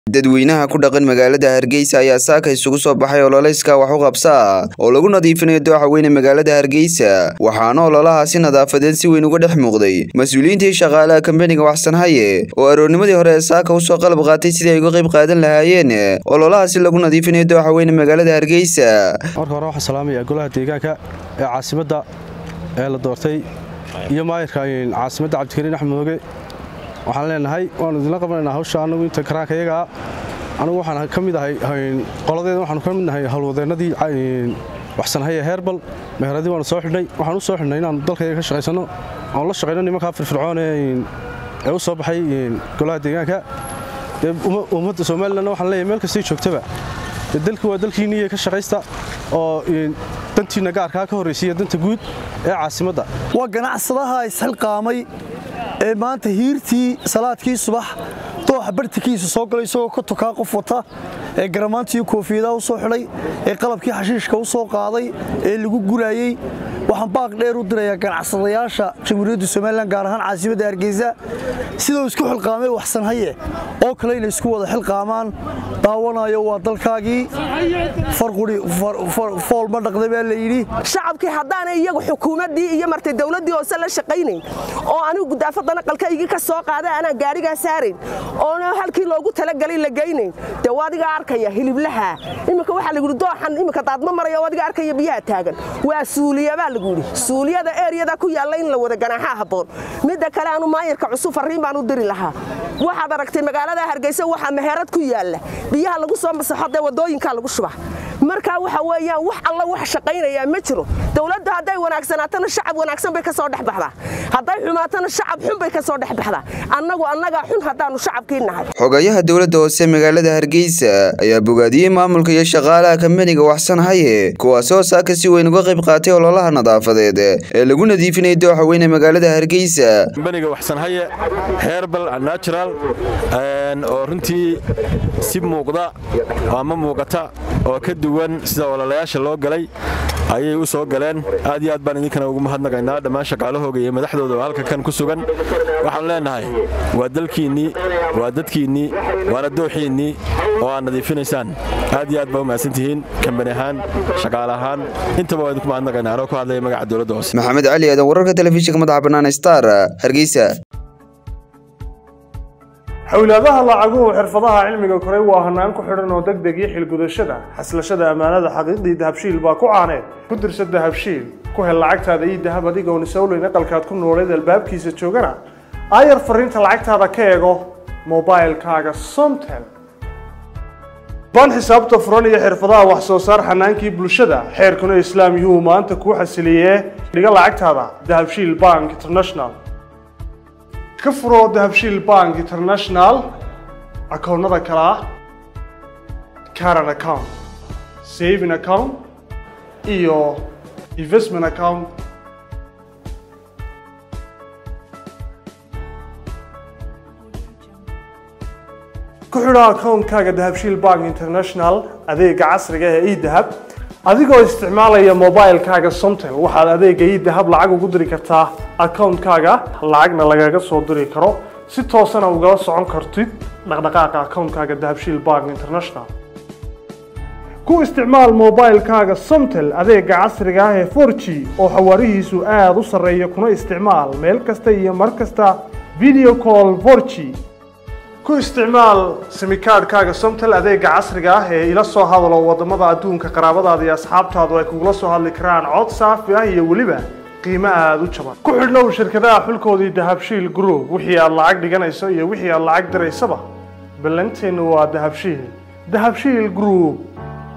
dadweynaha ku dhaqan magaalada hargeysa ayaa saaka isugu soo baxay ololeyska wax u qabsa oo lagu nadiifinayo dooxa weyne magaalada hargeysa waxaana ololahaasi nadaafadeed si weyn uga dhex muuqday mas-uuliyiintii shaqaalaha kambaniga waxsanhaye oo aroornimadii hore ee saaka usoo qalab qaatay sidii ay uga qayb qaadan lahaayeen ololahaasi lagu nadiifinayo dooxa weyne magaalada hargeysa marka hore waxaan salaamaya golaha deegaanka ee caasimadda ee la doortay iyo maayirka caasimadda cabdikariin axmed mooge waxaan leenahay waanu idinla qabanaynaa hawsha anagu inta karaanka iyagaa anigu waxaan ka mid ahay qoladeeda waxaanu ka mid nahay howlwadeennadii waxsanhaye heerbal meheradii waanu soo xidhnay waxaan u soo xidhnay inaanu dalkayga ka shaqaysanno oon la shaqayno nimankaa firfircoon ee u soo baxay golaha deegaanka dee ummadda somalilanna waxaan leeyahay meel kastay joogtaba dee dalkii waa dalkiinniiyo ka shaqaysta oo dantiinna gaarkaa ka horraysiiya danta guud ee caasimadda waa ganacsadaha isxilqaamay ee maanta hiirtii salaadkii subax dooxa bartikiisa soo galay isagoo ka tukaa qof wata ee garamaantii koofiyadaha u soo xidhay ee qalabkii xashiishka u soo qaaday ee lagu guraayey waxaan baaq dheer u dirayaa ganacsadayaasha jamhuuriyadda somalilan gaar ahaan caasimadda hargeysa sidau isku xilqaamay waxsanhaye oo kale inay isku wada xilqaamaan daawanayo waa dalkaagii farquri fool ma dhaqda baa la yidhi shacabkii haddaanay iyagu xukuumaddii iyo martay dawladdii hoose la shaqaynayn oo anigu gudaafadana qalkaygii ka soo qaaday anaan gaarigaa saarayn oona halkii loogu talagalay la geynayn dee waadigaa arkaya hiliblaha iminka waxaa lagu yidhi dooxan iminka daadma maraya waadiga arkaya biyaha taagan waa suuliya baa lagu yidhi suuliyada eeryada ku yaalla in la wada ganaaxaa habboon midda kale aanu maayirka cusub farriin baan u diri lahaa waxaad aragtay magaalada hargeysa waxaa meherad ku yaalla biyaha lagu soo masaxo dee waddooyinkaa lagu shuba markaa waxa weeyaan wax alla wax shaqaynayaa ma jiro dawladdu hadday wanaagsanaatana shacab wanaagsan bay ka soo dhex baxdaa hadday xumaatana shacab xun bay ka soo dhex baxdaa annagu annagaa xun haddaannu shacabkii nahay xogayaha dowladda hoose magaalada hargeysa ayaa bogaadiyey maamulka iyo shaqaalaha kambaniga waxsanhaye kuwaasoo saaka si weyn uga qayb qaatay ololaha nadaafadeed ee lagu nadiifinayay dooxa weyne magaalada hargeysa kambaniga waxsanhaye herbal natural oo runtii si muuqda ama muuqata oo ka duwan sida ololayaasha loo galay ayay u soo galeen aad iyo aad baan idinkana ugu mahadnaqaynaa dhammaan shaqaalahooga iyo madaxdooda oo halka kan ku sugan waxaanu leenahay waa dalkiinnii waa dadkiinnii waana dooxiinnii oo aad nadiifinaysaan aad iyo aad baa u mahadsantihiin kambani ahaan shaqaale ahaan intaba waa idinku mahadnaqaynaa anoo ku hadlaya magaca dowladda hoose maxamed cali aadan wararka telefishinka madaxa bannaan star hargeysa xawlaadaha lacaguhu xirfadaha cilmiga koray waa hanaan ku xidhan oo degdeg iyo xilgudashada xaslashada ammaanada xaqiiqdii dahabshiil baa ku caaneed ku dirsa dahabshiil ku hel lacagtaada iyo dahab adigoon isowleyn aqalkaad ku nooleed albaabkiisa joogana aayar fariinta lacagtaada ka eego mobailkaaga somtel ban xisaabta furan iyo xirfadaha wax soo saar xanaankii bulshada xeerkuna islaam yuu maanta kuu xasiliyee dhiga lacagtaada dahabshiil bank international ka furoo dahabshiil bank international akoonnada kale ah caran account saving account iyo investment account ku xidho akoonkaaga dahabshiil bank international adeega casriga ee edahab adigoo isticmaalaya mobilkaaga somtel waxaad adeega idahab lacag ugu diri kartaa akoonkaaga lacagna lagaga soo diri karo si toosana ugala socon kartid dhaqdhaqaaqa akoonkaaga dahabshiil bank international ku isticmaal mobilkaaga somtel adeega casriga ah ee forg oo xawaarihiisu aada u sarreeya kuna isticmaal meel kasta iyo mar kasta video call forg ku isticmaal simikaadhkaaga somtel adeega casriga ah ee ila soo hadalo waddamada adduunka qaraabadaada iyo asxaabtaadu ay kugula soo hadli karaan cod saafi ah iyo weliba qiimo aada u jaban ku xidhnow shirkadaha xulkoodii dahabshiil group wixii aad lacag dhiganayso iyo wixii aad lacag diraysaba ballanteennu waa dahabshiil dahabshiil group